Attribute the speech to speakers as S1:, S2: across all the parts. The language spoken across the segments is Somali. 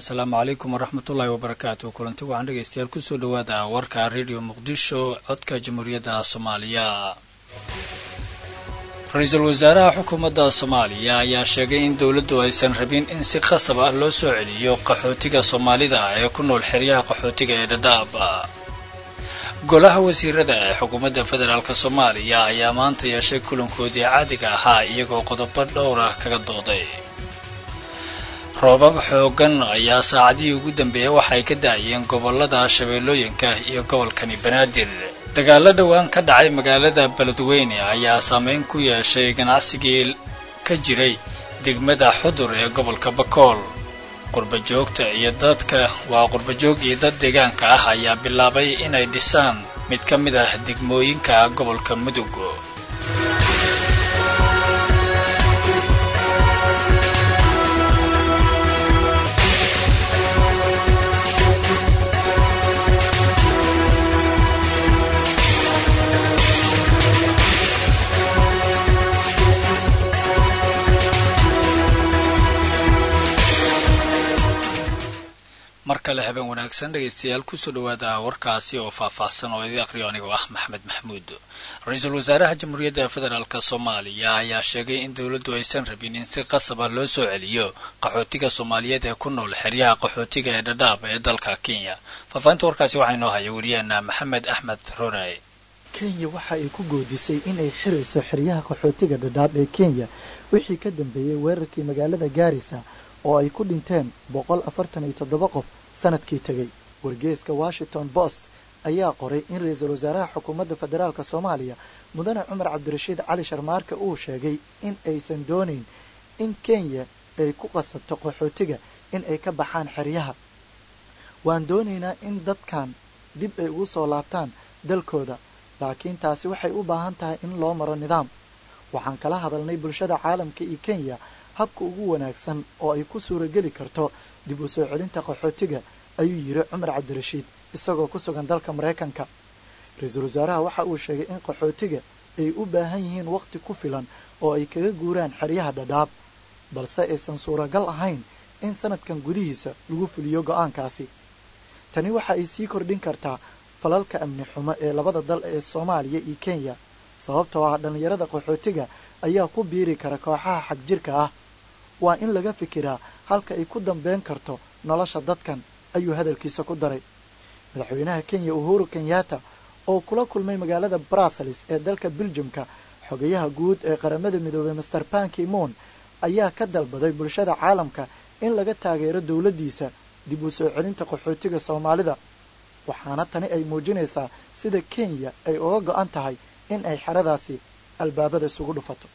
S1: asalaamu calaykum waraxmatullaahi wabarakaatu kulanti waxaan dhegaystayaal kusoo dhawaada warka radio muqdisho codka jamhuuriyadda soomaaliya ra-iisul wasaaraha xukuumadda soomaaliya ayaa sheegay in dowladdu aysan rabin in si khasab ah loo soo celiyo qaxootiga soomaalida ee ku nool xeryaha qaxootiga ee dhadhaab golaha wasiirada ee xukuumadda federaalk soomaaliya ayaa maanta yeeshay kulankoodii caadiga ahaa iyagoo qodobo dhowr ah kaga dooday roobab xoogan ayaa saacadihii ugu dambeeyay waxay ka da-ayeen gobolada shabeellooyinka iyo gobolkani banaadir dagaalo dhowaan ka dhacay magaalada beledweyne ayaa saameyn ku yeeshay ganacsigii ka jiray degmada xudur ee gobolka bakool qurbajoogta iyo dadka waa qurbajoog iyo dad deegaanka ah ayaa bilaabay inay dhisaan mid ka mid ah degmooyinka gobolka mudug mar kale habeen wanaagsan dhegaystayaal kusoo dhawaada warkaasi oo faahfaahsan oo idii aqriyo anigoo ah maxamed maxamuud ra-iisul wasaaraha jamhuuriyadda federaalk soomaaliya ayaa sheegay in dowladdu aysan rabin in si qasaba loo soo celiyo qaxootiga soomaaliyeed ee ku nool xeryaha qaxootiga ee dhadhaab ee dalka kenya faahfaahinta warkaasi waxaa inoo haya wariyaheena maxamed axmed roray
S2: kenya waxa ay ku goodisay inay xirayso xeryaha qaxootiga dhadhaab ee kenya wixii ka dambeeyey weerarkii magaalada gaarisa oo ay ku dhinteen boqol afartan iyo toddoba qof sanadkii tegey wargeeska washington post ayaa qoray in ra-iisul wasaaraha xukuumadda federaalk soomaaliya mudane cumar cabdirashiid cali sharmaarka uu sheegay in aysan doonayn in kenya ay ku qasabto qaxootiga in ay ka baxaan xeryaha waan doonaynaa in dadkan dib ay ugu soo laabtaan dalkooda laakiin taasi waxay u baahan tahay in loo maro nidaam waxaan kala hadalnay bulshada caalamka iyo kenya habka ugu wanaagsan oo ay ku suurageli karto dib u soo celinta qaxootiga ayuu yidhi cumar cabdirashiid isagoo ku sugan dalka maraykanka ra-iisul wasaaraha waxa uu sheegay in qaxootiga ay u baahan yihiin waqti ku filan oo ay kaga guuraan xeryaha dhadhaab balse aysan suuragal ahayn in sanadkan gudihiisa lagu fuliyo go'aankaasi tani waxa ay sii kordhin kartaa falalka amni xumo ee labada dal ee soomaaliya iyo kenya sababtoo ah dhallinyarada qaxootiga ayaa ku biiri kara kooxaha xagjirka ah waa in laga fikiraa halka ay ku dambeyn karto nolosha dadkan ayuu hadalkiisa ku daray madaxweynaha kenya uhuru kenyatta oo kula kulmay magaalada brussels ee dalka beljumka xogayaha guud ee qaramada midoobey master banki moon ayaa ka dalbaday bulshada caalamka in laga taageero dowladdiisa dib u soo celinta qaxootiga soomaalida waxaana tani ay muujinaysaa sida kenya ay uga go-an tahay in ay xeradaasi albaabada isugu dhufato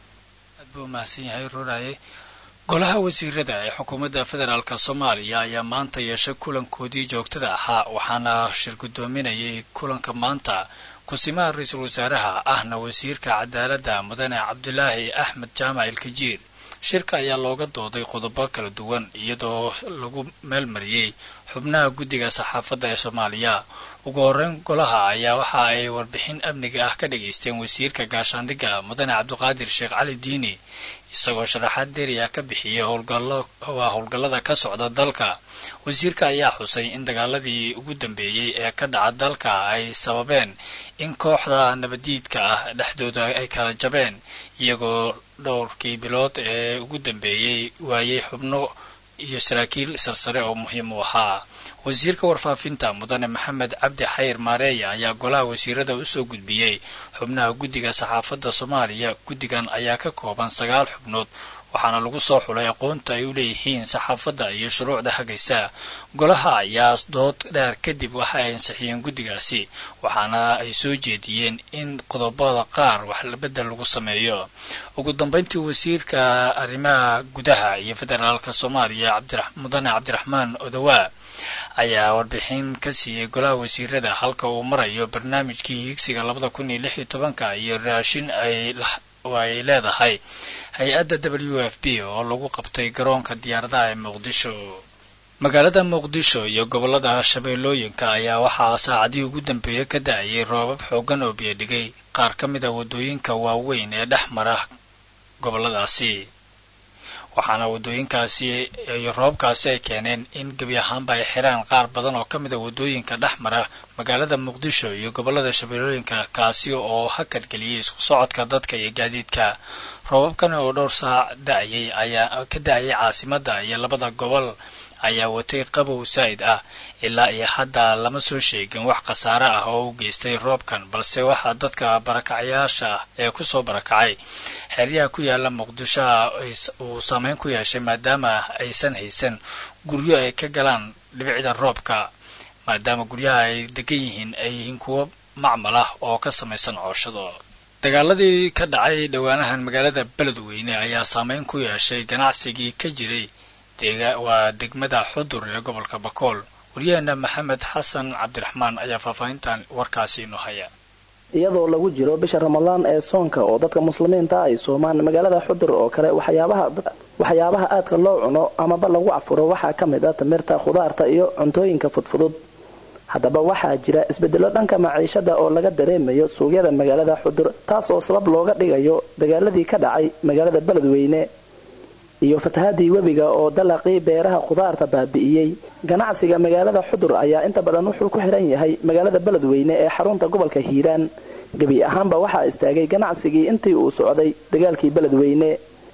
S1: aad buu mahadsan yahay ruraye golaha wasiirada ee xukuumadda federaalk soomaaliya ayaa maanta yeeshay kulankoodii joogtada ahaa waxaana shir guddoominayay kulanka maanta kusimaha ra-iisul wasaaraha ahna wasiirka cadaaladda mudane cabdulaahi axmed jaamac ilkajiir shirka ayaa looga dooday qodobo kala duwan iyadoo lagu meelmariyey xubnaha guddiga saxaafadda ee soomaaliya ugu horeyn golaha ayaa waxa ay warbixin amniga ah ka dhageysteen wasiirka gaashaandhigga mudane cabdiqaadir sheekh cali diini isagoo sharaxaad deriya ka bixiyay howlgallo waa howlgallada ka socda dalka wasiirka ayaa xusay in dagaaladii ugu dambeeyey ee ka dhaca dalka ay sababeen in kooxda nabadiidka ah dhexdooda ay kala jabeen iyagoo dhowrkii bilood ee ugu dambeeyey waayey xubno iyo saraakiil sarsare oo muhiim u ahaa wasiirka warfaafinta mudane maxamed cabdi xayr maareeya ayaa golaha wasiirada usoo gudbiyey xubnaha guddiga saxaafadda soomaaliya guddigan ayaa ka kooban sagaal xubnood waxaana lagu soo xulay aqoonta ay u leeyihiin saxaafadda iyo shuruucda hagaysa golaha ayaa dood dheer kadib waxa ay ansixiyeen guddigaasi waxaana ay soo jeediyeen in qodobada qaar wax bedel lagu sameeyo ugu dambeyntii wasiirka arrimaha gudaha iyo federaalka soomaaliya mudane cabdiraxmaan odawaa ayaa warbixin ka siiyey golaha wasiirada halka uu marayo barnaamijkii higsiga labada kun iyo lix iyo tobanka iyo raashin ay ay leedahay hay-adda w f b oo lagu qabtay garoonka diyaaradaha ee muqdisho magaalada muqdisho iyo gobolada shabeellooyinka ayaa waxaa saacadihii ugu dambeeyey ka da-ayay roobab xoogan oo biyadhigay qaar ka mid a waddooyinka waaweyn ee dhex mara goboladaasi waxaana wadooyinkaasi iyo roobkaasi ay keeneen in gebi ahaanba ay xiraan qaar badan oo ka mid a wadooyinka dhex mara magaalada muqdisho iyo gobolada shabeellooyinka kaasi oo hakadgeliyay isku socodka dadka iyo gaadiidka roobabkan oo dhowr saac da-ayay ayaa ka da-ayay caasimadda iyo labada gobol ayaa watay qabow saa'id ah ilaa iyo hadda lama soo sheegin wax khasaare ah oo u geystay roobkan balse waxaa dadka barakacyaasha ah ee kusoo barakacay xeryaha ku yaala muqdisho uu saameyn ku yeeshay maadaama aysan haysan guryo ay ka galaan dhibicda roobka maadaama guryaha ay degan yihiin ay yihiin kuwo macmal ah oo ka samaysan cooshado dagaaladii ka dhacay dhowaanahan magaalada beledweyne ayaa saameyn ku yeeshay ganacsigii ka jiray waa degmada xudur ee gobolka bakool waryaheena maxamed xasan cabdiraxmaan ayaa faahfaahintan warkaasi inoo haya
S3: iyadoo lagu jiro bisha ramadaan ee soonka oo dadka muslimiinta ay soomaan magaalada xudur oo kale waxyaabaha aadka loo cuno amaba lagu cafuro waxaa ka mid ah timirta khudaarta iyo cuntooyinka fudfudud haddaba waxaa jira isbedelo dhanka maciishada oo laga dareemayo suuqyada magaalada xudur taas oo sabab looga dhigayo dagaaladii ka dhacay magaalada beledweyne iyo fatahaadii webiga oo dalaqii beeraha khudaarta baabi'iyey ganacsiga magaalada xudur ayaa inta badan wuxuu ku xiran yahay magaalada beledweyne ee xarunta gobolka hiiraan gebi ahaanba waxaa istaagay ganacsigii intii uu socday dagaalkii beledweyne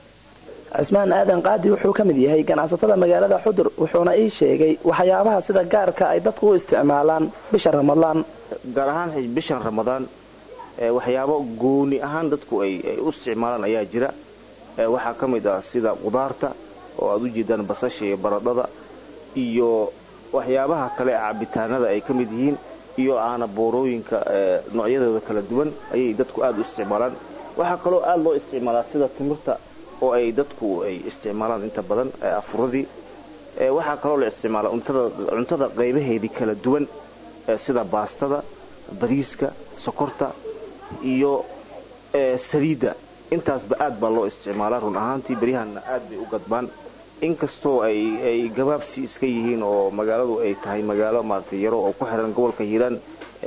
S3: cismaan aadan qaadi wuxuu ka mid yahay ganacsatada magaalada xudur wuxuuna ii sheegay waxyaabaha sida gaarka ay dadku u isticmaalaan bisha ramadaan
S4: gaar ahaan bishan ramadaan waxyaabo gooni ahaan dadku ay u isticmaalaan ayaa jira waxaa ka mid ah sida qudaarta oo aad u jeedaan basasha iyo baradhada iyo waxyaabaha kale cabitaanada ay ka mid yihiin iyo aana boorooyinka noocyadooda kala duwan ayay dadku aad u isticmaalaan waxaa kaloo aad loo isticmaalaa sida timirta oo ay dadku ay isticmaalaan inta badan afuradii waxaa kaloo la isticmaalaa cuntada qaybaheedii kala duwan sida baastada bariiska sokorta iyo saliidda intaasba aad baa loo isticmaalaa run ahaantii beryahanna aad bay u gadbaan inkastoo ay gabaabsi iska yihiin oo magaaladu ay tahay magaalo maaragtay yaro oo ku xiran gobolka hiiraan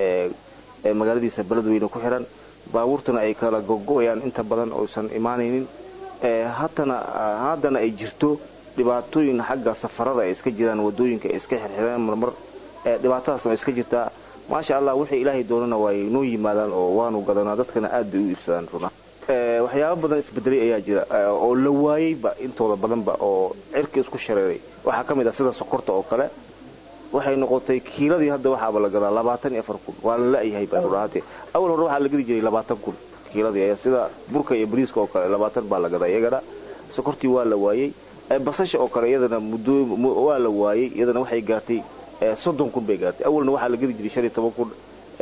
S4: ee magaaladiisa beledweyne ku xiran baabuurtana ay kala gogo'ayaan inta badan oysan imaanaynin haddana haddana ay jirto dhibaatooyin xagga safarada ay iska jiraan wadooyinka ay iska xirxireen marmar dhibaatadaasna ay iska jirtaa maasha allah wixii ilaahay doonana waay noo yimaadaan oo waanu gadanaa dadkana aad bay u iibsadaan runa waxyaaba badan isbedelay ayaa jira oo la waayeyba intooda badanba oo cirka isku shareeray waxaa ka mid ah sida sokorta oo kale waxay noqotay kiiladii hadda waxaaba la gadaa labaatan iyo afar kun waa la la'yahay baa rudhahaatee awal hore waxaa la gadi jiray labaatan kun kiiladii ayaa sida burka iyo bariiska oo kale labaatan baa la gadaa iyagana sokortii waa la waayey basasha oo kale iyadana muddo waa la waayey iyadana waxay gaartay soddon kun bay gaartay awalna waxaa la gadi jiray shan iyo toban kun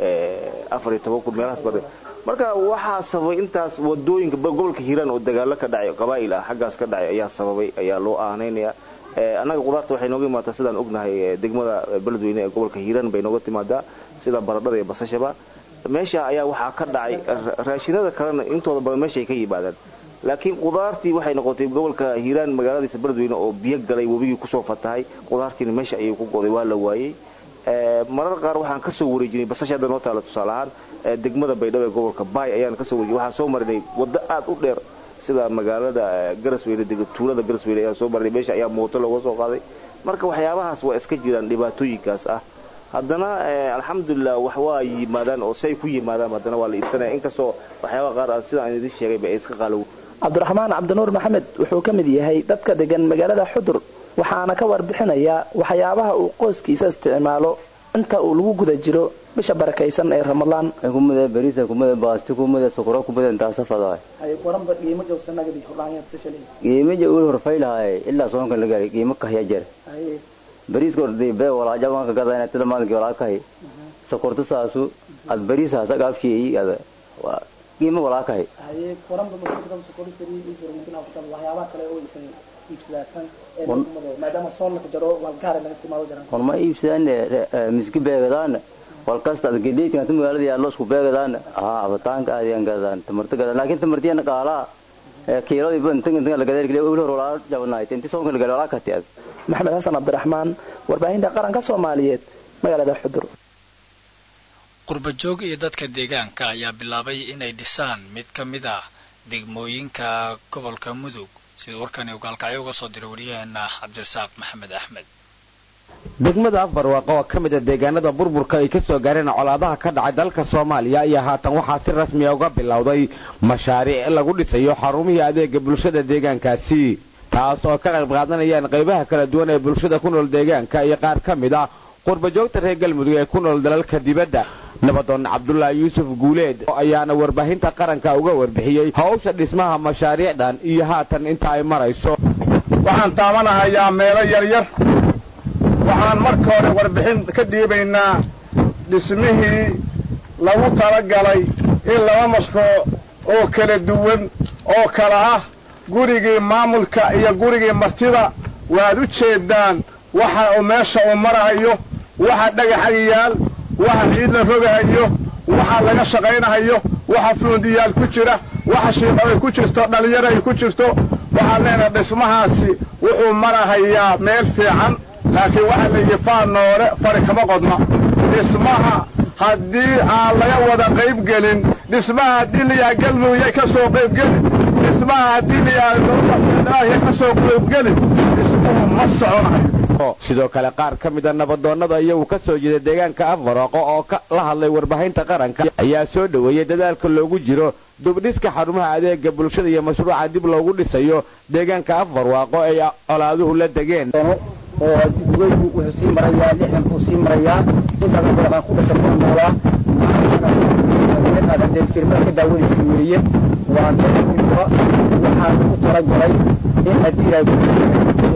S4: afar iyo toban kun meelahaas ba marka waxaa sababay intaas wadooyinka gobolka hiiraan oo dagaalo ka dhacay qabaa'il ah xaggaas ka dhacay ayaa sababay ayaa loo aanaynayaa annaga qudaarta waxay nooga imaataa sidaan ognahay degmada beledweyne ee gobolka hiiraan bay nooga timaadaa sida baradhada iyo basashaba meesha ayaa waxaa ka dhacay raashinada kalena intooda badan meeshaay ka yimaadaan laakiin qudaartii waxay noqotay gobolka hiiraan magaaladiisa beledweyne oo biyo galay webigii kusoo fatahay qudaartiina meesha ayay ku goday waa la waayey marar qaar waxaan ka soo wareejinay basasha hadda noo taala tusaale ahaan degmada baydhabo ee gobolka baay ayaan kasoo wareejinay waxaan soo marinay waddo aad u dheer sida magaalada garasweyne tuulada garasweyne ayaan soo marinay meesha ayaa mooto looga soo qaaday marka waxyaabahaas waa iska jiraan dhibaatooyinkaas ah haddana alxamdulilah wax waa yimaadaan oo si ay ku yimaadaan haddana waa la iibsanaya inkastoo waxyaabaha qaar ah sidaan idin sheegayba ay iska qaalow
S3: cabdiraxmaan cabdinuur maxamed wuxuu ka mid yahay dadka degan magaalada xudur waxaana ka warbixinayaa waxyaabaha uu qoyskiisa isticmaalo inta uu lagu guda jiro bisha barakaysan ee ramadaan
S5: kumada bariisa kumada baasti kumada sokoro kumada intaasa fadaay qiimaja ul horfaylahay ilaa soonka lagaari qiimo kahya jer bariiska ordii bee walaajabanka gadayna tida maalinki walaa kahay sokortu saasu ad bariisaas agaafsheeyi ada qiimo walaa kahay horma iibsadaan miski beegadaan walkasta ad gedheedkan ta magaalada yaallo isku beegadaan haa abataanka aadiyan gadaan tamarta gadaan laakiin tamartiyana qaalaa kiilodii intan intan la gadeer kile ul hor walaa jabanaayt inti soonka la gaadho walaa kati ad
S3: maxamed xasan cabdiraxmaan warbaahinta qaranka soomaaliyeed magaalada xudur
S1: qurbajoog iyo dadka deegaanka ayaa bilaabay inay dhisaan mid ka mid ah degmooyinka gobolka mudug sida warkani uu gaalkacyo uga soo diray wariyaheena cabdirasaaq maxamed axmed
S6: degmada afbarwaaqo oo ka mid a deegaanada burburka ay ka soo gaareen colaadaha ka dhacay dalka soomaaliya ayaa haatan waxaa si rasmiya uga bilowday mashaariic lagu dhisayo xarumihii adeega bulshada deegaankaasi taas oo ka qayb qaadanayaan qaybaha kala duwan ee bulshada ku nool deegaanka iyo qaar ka mid ah qurbajoogta reer galmudug ee ku nool dalalka dibadda nabadoon cabdulaahi yuusuf guuleed ayaana warbaahinta qaranka uga warbixiyey hawsha dhismaha mashaariicdan iyo haatan inta ay marayso
S7: waxaan taabanahayaa meelo yaryar waxaan marka hore warbixin ka dhiibaynaa dhismihii lagu talagalay in laba mashruuc oo kala duwan oo kala ah gurigii maamulka iyo gurigii martida waad u jeeddaan waxa uu meesha uu marahayo waxa dhagaxa yaal waxa ciid la rogahayo waxa laga shaqaynahayo waxa fuundiyaal ku jira waxa shiiqo ay ku jirto dhallinyaro ay ku jirto waxaan leenahay dhismahaasi wuxuu marahayaa meel fiican laakiin waxaa la yidhi faa noole fari kama qodna dhismaha haddii aan laga wada qayb gelin dhismaha haddii layaha galmudugya ka soo qaybgelin dhismaha haddii layaha ka soo qaybgelin dhismuhu ma soconayo
S6: sidoo kale qaar ka mida nabadoonnada iyagu ka soo jeeda deegaanka afbarwaaqo oo la hadlay warbaahinta qaranka ayaa soo dhoweeyey dadaalka loogu jiro dubdhiska xarumaha adeega bulshada iyo mashruuca dib loogu dhisayo deegaanka afbarwaaqo ay colaaduhu la degeen
S8: oo weygu wuxuu sii marayaa lixdan buu sii marayaa intaas baraqaan ku dhasha kuna noolaa maantana dee firmada ka daawanaysa weeye waa dadkuba waxaa lagu talagalay in haddii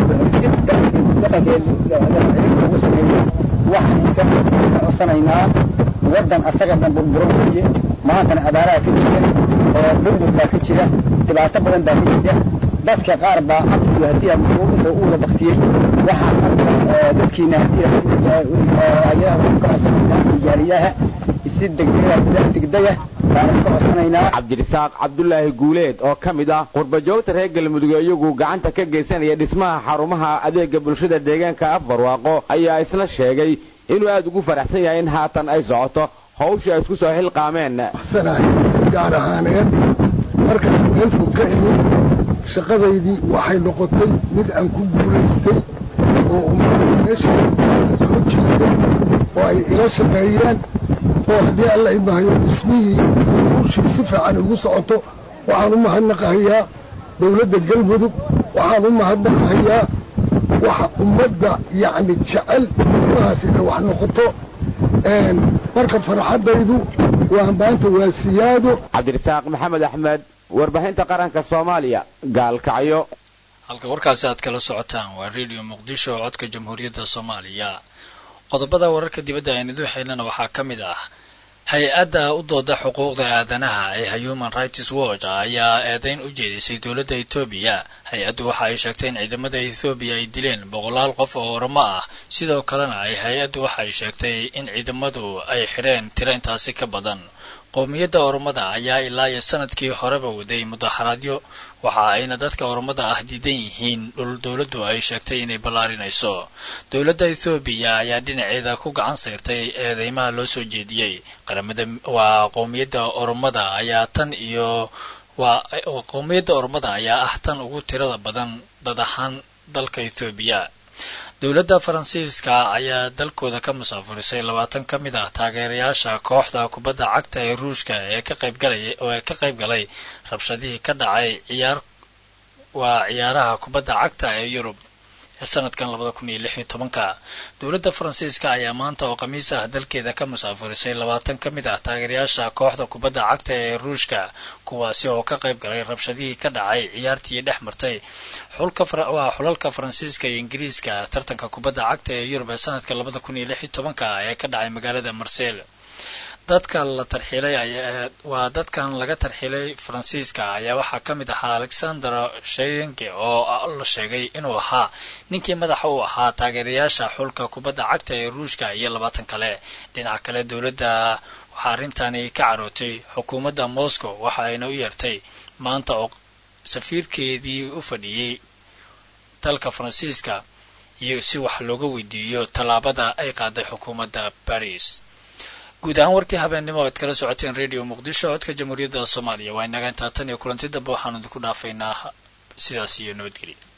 S8: dhaqankeeda lagu sameeyo waxaan ka codsanaynaa waddan asaga dhan burburan weeye maantana abaaraha ka jira oo burbur baa ka jira dhibaato badan baa ka jira dadka qaar baa afkiyo haddii inta u wada baktiyey waxaa dadkiina haddii ka codsanaynaa jaaliyaha si degdega degdega baanu ka codsanaynaa
S6: cabdirasaaq cabdulaahi guuleed oo ka mid ah qurbajoogta reer galmudug iyagu gacanta ka geysanaya dhismaha xarumaha adeega bulshada deegaanka afbarwaaqo ayaa isla sheegay inuu aad ugu faraxsan yahay in haatan ay socoto hawshii ay isku soo xilqaameen
S9: gaar ahaaneed markaan meelku ka imid shaqadaydii waxay noqotay mid aan ku guulaystay oo ummadda meesha soo jiiday oo ay ila shaqeeyeen oo haddii alla imahayo dhismihii iyo hawshii si fiican igu socoto waxaan u mahadnaqahayaa dawladda galmudug waxaan u mahadnaqahayaa waxa ummadda yacni jecel dhismahaas inay wax noqoto marka farxaddaydu waa maanta waa siyaado
S6: cabdirasaaq maxamed axmed warbaahinta qaranka soomaaliya gaalkacyo
S1: halka warkaasi aad kala socotaan waa radio muqdisho oo codka jamhuuriyadda soomaaliya qodobada wararka dibadda aynu duuxaynana waxaa ka mid ah hay-adda u dooda xuquuqda aadanaha ee human rights watch ayaa eedayn u jeedisay dowladda etoobiya hay-addu waxa ay sheegtay in ciidamada ethoobiya ay dileen boqolaal qof oo oramo ah sidoo kalena ay hay-addu waxa ay sheegtay in ciidamadu ay xidheen tiro intaasi ka badan qowmiyadda oromada ayaa ilaa iyo sanadkii horeba waday mudaharaadyo waxa ayna dadka oromada ah diidan yihiin dhul dowladdu ay sheegtay inay ballaarinayso dowladda ethoobiya ayaa dhinaceeda ku gacan sayrtay eedeymaha loo soo jeediyey qaramada waa qowmiyadda oromada ayaa tan iyo waa qowmiyadda oromada ayaa ah tan ugu tirada badan dad ahaan dalka ethoobiya dowladda faransiiska ayaa dalkooda ka musaafurisay labaatan ka mid ah taageerayaasha kooxda kubadda cagta ee ruushka ee ka qaybgalaya oo ee ka qayb galay rabshadihii ka dhacay ciyaar waa ciyaaraha kubadda cagta ee yurub ee sanadkan labada kun iyo lix iyo tobanka dowladda faransiiska ayaa maanta oo khamiis ah dalkeeda ka musaafurisay labaatan ka mid ah taageerayaasha kooxda kubadda cagta ee ruushka kuwaasi oo ka qayb galay rabshadihii ka dhacay ciyaartii dhex martay xulkawaa xulalka faransiiska iyo ingiriiska tartanka kubadda cagta ee yurub ee sanadka labada kun iyo lix iyo tobanka ee ka dhacay magaalada marsel dadka la tarxiilay waa dadkan laga tarxiilay faransiiska ayaa waxaa ka mid ahaa alexander sheyenge oo la sheegay inuu ahaa ninkii madaxa u ahaa taageerayaasha xulka kubadda cagta ee ruushka iyo labaatan kale dhinaca kale dowladda waxaa arrintani ka carootay xukuumadda moscow waxa ayna u yeertay maanta oo safiirkeedii u fadhiyey dalka faransiiska iyo si wax looga weydiiyo tallaabada ay qaaday xukuumadda baris guud ahaan warkii habeennimo oad kala socoteen radio muqdisho codka jamhuuriyadda soomaaliya waa inaga intaa tan iyo kulanti dambe waxaanu idinku dhaafaynaa sidaas iyo nabadgelya